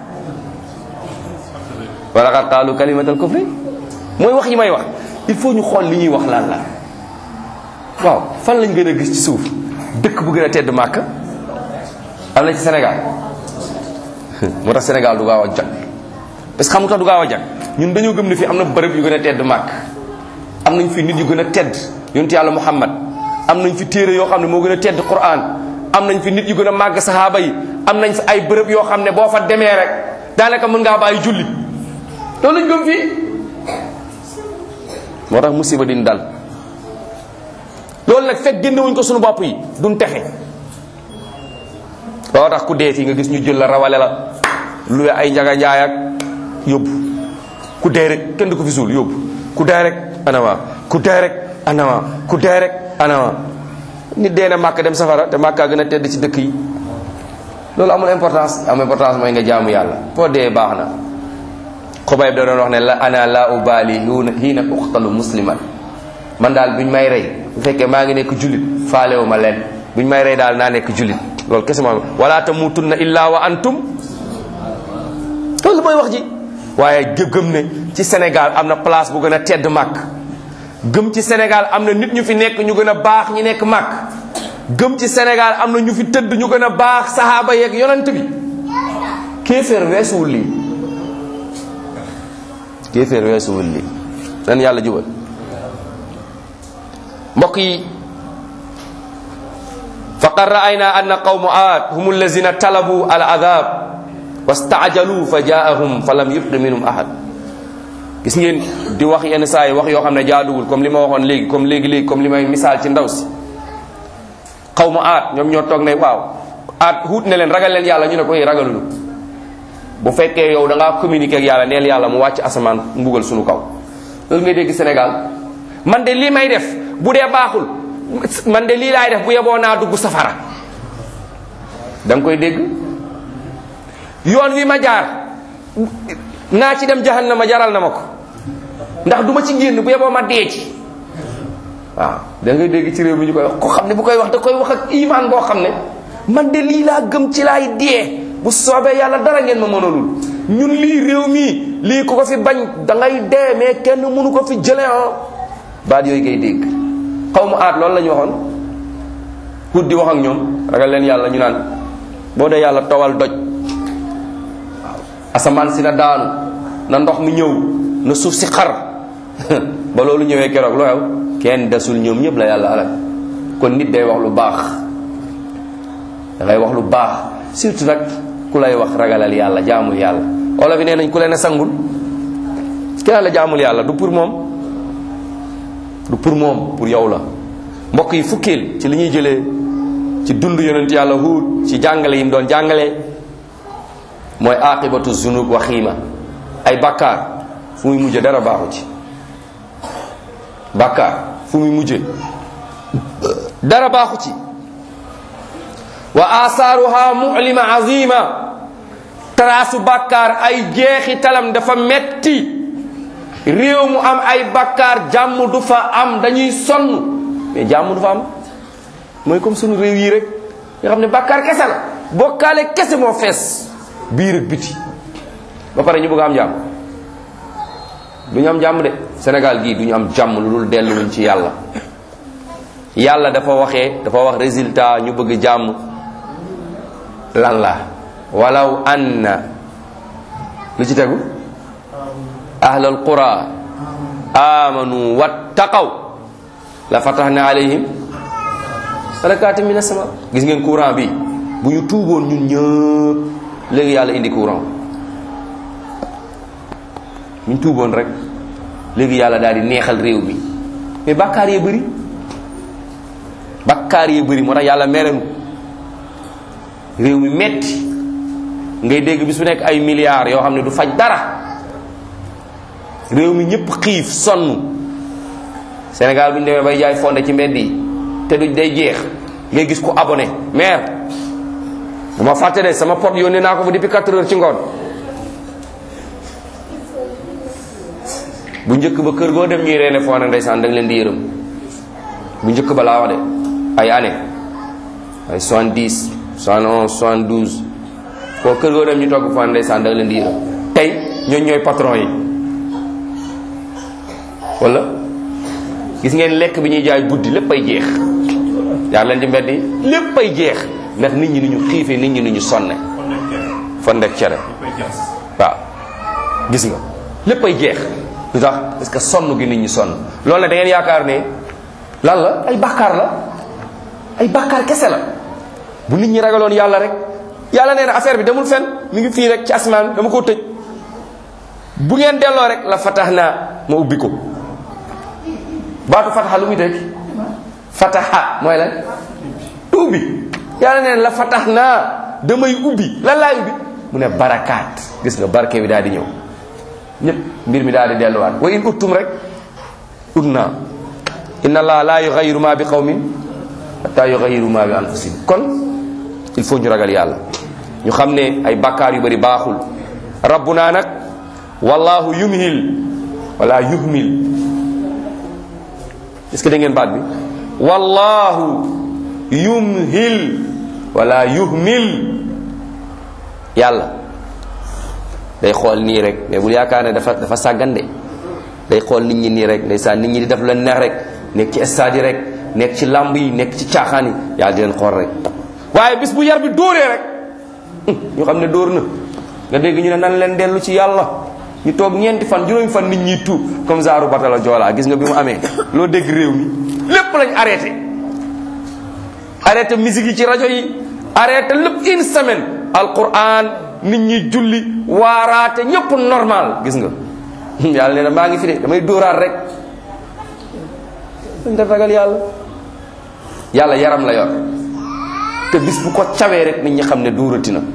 wala xat qaalu kalimatal kufri mooy wax yi may wax il faut ñu xool li ñuy wax lan la waaw fan lañ gën a gis ci suuf dëkk bu gën a tedd màkk am na ci Sénégal moo tax Sénégal du gaaw a jag parce que xam nga tax du gaaw a jag ñun dañoo gëm ne fii am na bërëb yu gën a tedd màkk am nañ fi nit yu gën a tedd yonent yàlla Muhammad am nañ fi téere yoo xam ne moo gën a tedd Qur'an am nañ fi nit yu gën a màgg sahaaba yi am nañ fi ay bërëb yoo xam ne boo fa demee rek daanaka mën ngaa bàyyi julli loolu lañ gëm fii moo tax musiba din dal loolu nag fekk génnewuñ ko suñu bopp yi duñ texe loo tax ku dee fii nga gis ñu jël la rawale la lu ay njaga njaay ak yóbbu ku dee rek kenn du ko fi suul yóbbu ku dee rek anama ku dee rek anama ku dee rek anama nit dee na màkk dem safara te màkkaa gën a tedd ci dëkk yi loolu amul importance am importance mooy nga jaamu yàlla foo dee baax na xubayb da doon wax ne la ana la ubali hiina uqtalu musliman man daal buñ may rey bu fekkee maa ngi nekk jullit faalewu ma leen buñ may rey daal naa nekk jullit loolu kese moo wala tamutunna illa wa antum loolu mooy wax ji waaye gëm ne ci Sénégal am na place bu gën a tedd màkk gëm ci Sénégal am na nit ñu fi nekk ñu gën a baax ñi nekk màkk gëm ci Sénégal am na ñu fi tëdd ñu gën a baax sahaaba yeeg yonent bi kéeféer weesuwul lii kéeféer weesuwul lii dan yàlla jubal mbokk yi faqad ra'ayna anna qawmu aad hum allazina talabu al adab wastaajalu fa jaahum fa lam yubqi minhum ahad gis ngeen di wax yenn saa yi wax yoo xam ne jaaduwul comme li ma waxoon léegi comme léegi léegi comme li may misaal ci ndaw si xaw ma aat ñoom ñoo toog ne waaw aat huut ne leen ragal leen yàlla ñu ne ko ragalulu bu fekkee yow da ngaa communiquer ak yàlla neel yàlla mu wàcc asamaan mbugal suñu kaw loolu ngay dégg Sénégal man de lii may def bu dee baaxul man de lii laay def bu yeboo naa dugg safara da nga koy dégg yoon wi ma jaar naa ci dem jahannama jaral na ma ko ndax du ma ci génn bu yeboo ma dee ci waaw da ngay dégg ci réew mi ñu koy wax ko xam ne bu koy wax da koy wax ak iman boo xam ne man de lii laa gëm ci laay dee bu soobee yàlla dara ngeen ma mënalul ñun lii réew mii lii ku ko fi bañ da ngay dee mais kenn mënu ko fi jële ah baat yooyu ngay dégg xaw ma aat loolu la ñu waxoon pour di wax ak ñoom ragal leen yàlla ñu naan boo dee yàlla towal doj asamaan si na daanu na ndox mi ñëw na suuf si xar ba loolu ñëwee keroog loo yow kenn desul ñoom ñëpp la yàlla alal kon nit day wax lu baax da ngay wax lu baax surtout nag ku lay wax ragalal yàlla jaamul yàlla wala fi nee nañ ku leen a sangul kenn la jaamul yàlla du pour moom du pour moom pour yow la mbokk yi fukkeel ci li ñuy jëlee ci dund yonent yàlla huut ci jàngale yi mu doon jàngale mooy aqibatu zunub wa xiima ay bàkkaar fu muy mujje dara baaxu ci bàkkaar fu muy mujje dara baaxu ci wa asaaruha mulima azima taraasu bàkkaar ay jeexi talam dafa metti réew mu am ay bàkkaar jàmm du fa am dañuy sonn mais jàmm du fa am mooy comme sunu réew yi rek nga xam ne bàkkaar kese la bokkaale kese moo fees biir ak biti ba pare ñu bëgg am jàmm du ñu am jàmm de Sénégal gii du ñu am jàmm lu dul delluwuñ ci yàlla yàlla dafa waxee dafa wax résultat ñu bëgg jàmm lan la walaw anna lu ci tegu ahlal qura amanu wattaqaw la fatahna alayhim barakaati mina sama gis ngeen courant bi bu ñu tuuboon ñun ñëpp léegi yàlla indi courant bu ñu tuuboon rek léegi yàlla daal di neexal réew mi mais bàkkaar yee bëri bàkkaar yee bëri moo tax yàlla merenu réew mi metti ngay dégg bis bu nekk ay milliards yoo xam ne du faj dara réew mi ñëpp xiif sonn Sénégal bu ñu demee bay jaay fonde ci mbedd yi te du day jeex ngay gis ku abonné maire dama fàtte de sama pot yónnee naa ko fa depuis 4 heures ci ngoon bu njëkk ba kër goo dem ñuy reene foona ndeysaan da nga leen di yërëm bu njëkk ba laa wax de ay année ay soixante-dix soixante onze soixante douze foo kër goo dem ñu togg foona ndeysaan da nga leen di yërëm tey ñooñ ñooy patron yi wala gis ngeen lekk bi ñuy jaay guddi lépp ay jeex yaa leen ci mbedd yi lépp ay jeex ndax nit ñi ni ñu xiifee nit ñi ni ñu sonne fondek cere waaw gis nga lépp ay jeex lu tax parce que sonn gi nit ñi sonn loolu nag da ngeen yaakaar ne lan la ay bàkkaar la ay bàkkaar kese la bu nit ñi ragaloon yàlla rek yàlla nee na affaire bi demul fenn mi ngi fii rek ci asmaan dama koo tëj bu ngeen delloo rek la fatax naa ma ubbi ko baatu fataxa lu muy tëj fataxa mooy lan ubbi yàlla nee na la fatax naa damay ubbi lan laay ubbi mu ne barakaat gis nga barke bi daal di ñëw ñëpp mbir mi daal di delluwaat wa in uttum rek ut naa inna allah la yughayyiru ma bi qawmin hatta yughayyiru ma bi anfusihim kon il faut ñu ragal yàlla ñu xam ne ay bakkaar yu bari baaxul rabbuna nag wallahu yumhil wala yuhmil est-ce que da ngeen baat bi wallahu yumhil wala yuhmil yàlla day xool nii rek mais bul yaakaar ne dafa dafa sàggande day xool nit ñi nii rek ndeysaan nit ñi di def la neex rek nekk ci stade yi rek nekk ci làmb yi nekk ci caaxaan yi yàlla di leen xool rek waaye bis bu yar bi dóoree rek ñu xam ne dóor na nga dégg ñu ne nan leen dellu ci yàlla ñu toog ñeenti fan juróomi fan nit ñi tuub comme zaaru batala joolaa gis nga bi mu amee loo dégg réew mi lépp lañ arrêté arrêté musique yi ci rajo yi arrêté lépp une semaine alquran nit ñi julli waaraate ñëpp normal gis nga yàlla nee na maa ngi fi de damay dóoraat rek dañ def ragal yàlla yàlla yaram la yor te bis bu ko cawee rek nit ñi xam ne dóorati na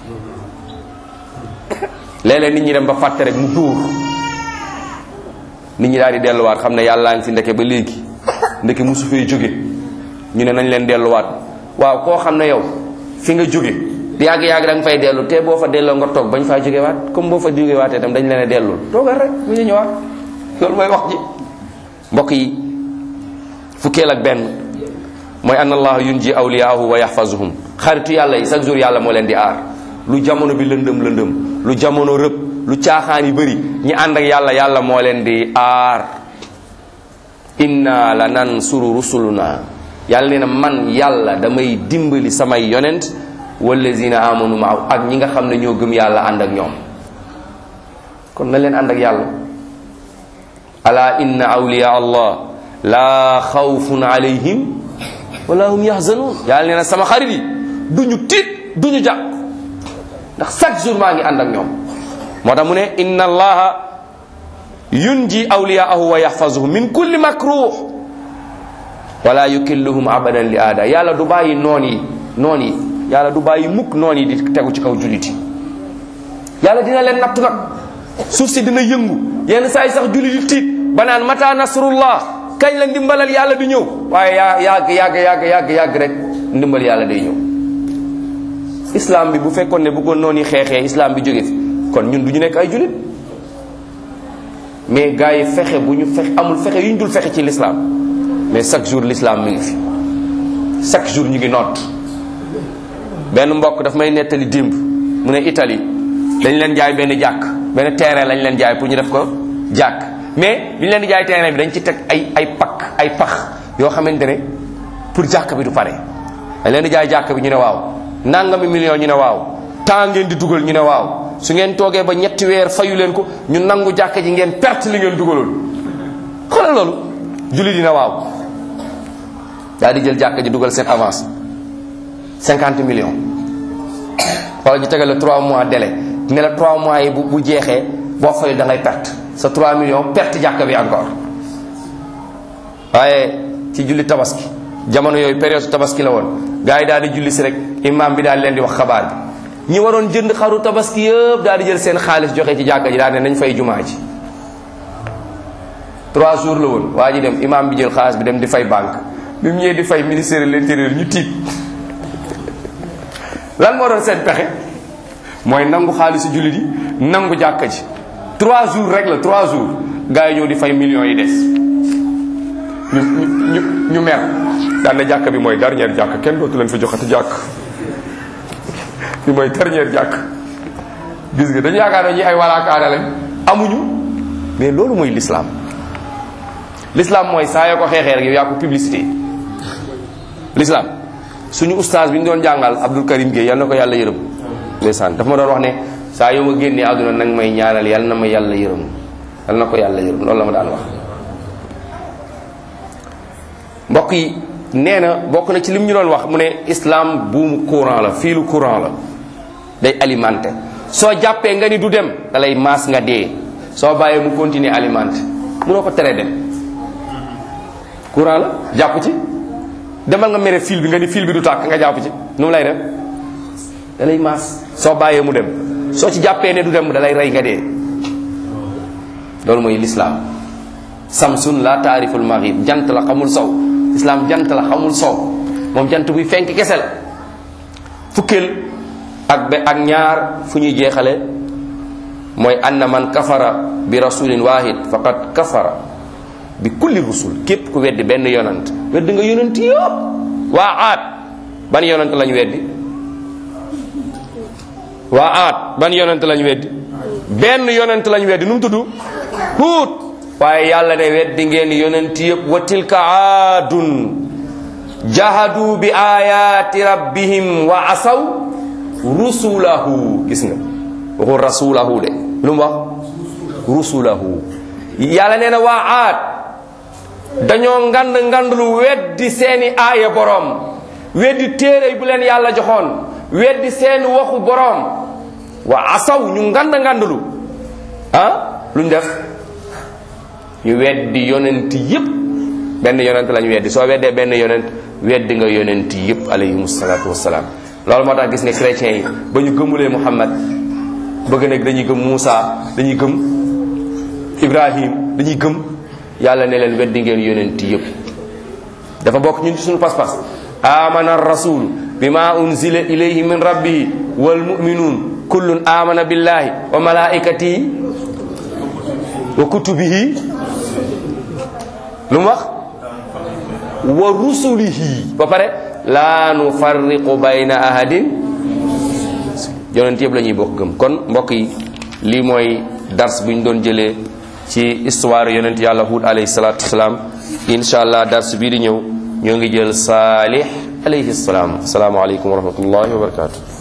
léeg-léeg nit ñi dem ba fàtte rek mu dóor nit ñi daal di delluwaat xam ne yàllaa ngi fi ndeke ba léegi ndeke musu fee jóge ñu ne nañ leen delluwaat waaw koo xam ne yow fi nga jóge yàgg-yàgg da nga fay dellu te boo fa delloo nga toog bañ faa jóge waat comme boo fa jóge waatee tam dañ leen a dellul toogal rek bu ñu ñëwaat loolu mooy wax ji mbokk yi fukkeel ak benn mooy anna allah yunji awliyaahu wa yaxfazuhum xaritu yàlla yi chaque jour yàlla moo leen di aar lu jamono bi lëndëm lëndëm lu jamono rëb lu caaxaan yi bëri ñi ànd ak yàlla yàlla moo leen di aar inna la nansuru rusuluna yàlla nee na man yàlla damay dimbali samay yonent wallazina amanu maaw ak ñi nga xam ne ñoo gëm yàlla ànd ak ñoom kon na leen ànd ak yàlla ala inna awliya allah la xawfun alayhim wala hum yahzanun yàlla nee na sama xarit yi duñu tiit duñu jàq ndax chaque jour maa ngi ànd ak ñoom moo tax mu ne inna allaha yunji awliyaahu wa yaxfazuhum min kulli makruh wala yukilluhum abadan li aada yàlla du bàyyi noon yi noon yi yàlla du bàyyi mukk noon yi di tegu ci kaw jullit yi yàlla dina leen nattu nag suuf si dina yëngu yenn saa yi sax jullit yi tiit ba naan mata nasrullah kañ la ndimbalal yàlla di ñëw waaye yaa yàgg yàgg yàgg yàgg yàgg rek ndimbal yàlla day ñëw islam bi bu fekkoon ne bëggoon noonu yi xeexee islam bi jóge fi kon ñun du ñu nekk ay jullit mais gars yi fexe bu ñu fexe amul fexe yu ñu dul fexe ci l'islam mais chaque jour l'islam mi ngi fi chaque jour ñu ngi noot benn mbokk daf may nettali démb mu ne Italie dañ leen jaay benn jàkk benn terrain lañ leen jaay pour ñu def ko jàkk mais bi ñu leen di jaay terrain bi dañ ci teg ay ay pakk ay pax yoo xamante ne pour jàkk bi du pare dañ leen di jaay jàkk bi ñu ne waaw nangami million ñu ne waaw temps ngeen di dugal ñu ne waaw su ngeen toogee ba ñetti weer fayu leen ko ñu nangu jàkk ji ngeen perte li ngeen dugaloon xoolal loolu julli dina waaw daal di jël jàkk ji dugal seen avance 50 millions wala ñu tegal la 3 mois délai ne la 3 mois yi bu bu jeexee boo fayu da ngay perte sa 3 millions perte jàkk bi encore waaye ci julli tabaski jamono yooyu période tabaski la woon gars yi daal di julli si rek imam bi daal leen di wax xabaar bi ñi waroon jënd xaru tabaski yëpp daal di jël seen xaalis joxe ci jàkka ji daal ne nañ fay jumaa ji trois jours la woon waa ji dem imam bi jël xaalis bi dem di fay banque bi mu ñëwee di fay ministère de l'intérieur ñu tiit lan moo doon seen pexe mooy nangu xaalisu jullit yi nangu jàkka ji trois jours rek la trois jours gars yi ñëw di fay millions yi des ñu ñu ñu mer daan na jàkk bi mooy dernière jàkk kenn dootu leen fi joxati jàkk bi mooy dernière jàkk gis nga dañu yaakaar ne ñi ay walaakaane lañ amuñu mais loolu mooy l'islam l'islam mooy saa yoo ko xeexee rek yow yaa ko publicité l'islam suñu ustaas bi ñu doon jàngal Abdul Karim Gueye yal na ko yàlla yërëm ndeysaan dafa ma doon wax ne saa yoo ma génnee àdduna nag may ñaanal yal na ma yàlla yërëm yal na ko yàlla yërëm loolu la ma daan wax mbokk yi nee na bokk na ci lim ñu doon wax mu ne islam buumu courant la fiilu courant la day alimenté soo jàppee nga ni du dem da lay maas nga dee soo bàyyee mu continuer alimenté munoo ko tere dem courant la jàpp ci demal nga mere fil bi nga ni fil bi du tàkk nga jàpp ci nu mu lay def da lay maas soo bàyyee mu dem soo ci jàppee ne du dem da lay rey nga dee loolu mooy l'islam samsun la taariful maghrib jant la xamul sow islam jant la xamul sow moom jant buy fenk kese la fukkeel ak be ak ñaar fu ñuy jeexale mooy anna man kafara bi rasulin wahid faqad kafara bi kulli rusul képp ku weddi benn yonant weddi nga yonant yëpp waa aat ban yonant lañ weddi waa aat ban yonant lañ weddi benn yonant lañ weddi nu mu tudd huut waaye yàlla ne weddi ngeen yonent yëpp wa tilka aadun jahadu bi ayati rabbihim wa asaw rusulahu gis nga waxul rasulahu de lu mu wax rusulahu yàlla nee na waa aad dañoo ngand ngandlu weddi seeni aaya boroom weddi téere bu leen yàlla joxoon weddi seeni waxu boroom wa asaw ñu ngand ngandlu ah luñ def ñu weddi yonent yépp benn yonent lañu weddi soo weddee benn yonent weddi nga yonent yépp alayhim salaatu wassalaam loolu moo tax gis ne chrétiens yi ba ñu gëmulee Muhammad bëgg nag dañuy gëm Muusa dañuy gëm Ibrahim dañuy gëm yàlla ne leen weddi ngeen yonent yépp dafa bokk ñun ci suñu pas-pas amana rasul bima unzila ilayhi min rabbihi wal mu'minun kullun amana billahi wa malaikatihi wa kutubihi lu mu wax wa rusulihi ba pare laa nufarriqu bayna ahadin yonent yëpp la ñuy bokk gëm kon mbokk yi lii mooy dars bu ñu doon jëlee ci histoire yonent yàlla Huud alayhi salaatu wasalaam incha allah dars bii di ñëw ñoo ngi jël saalih alayhi salaam asalaamaaleykum wa rahmatullahi wa barakatu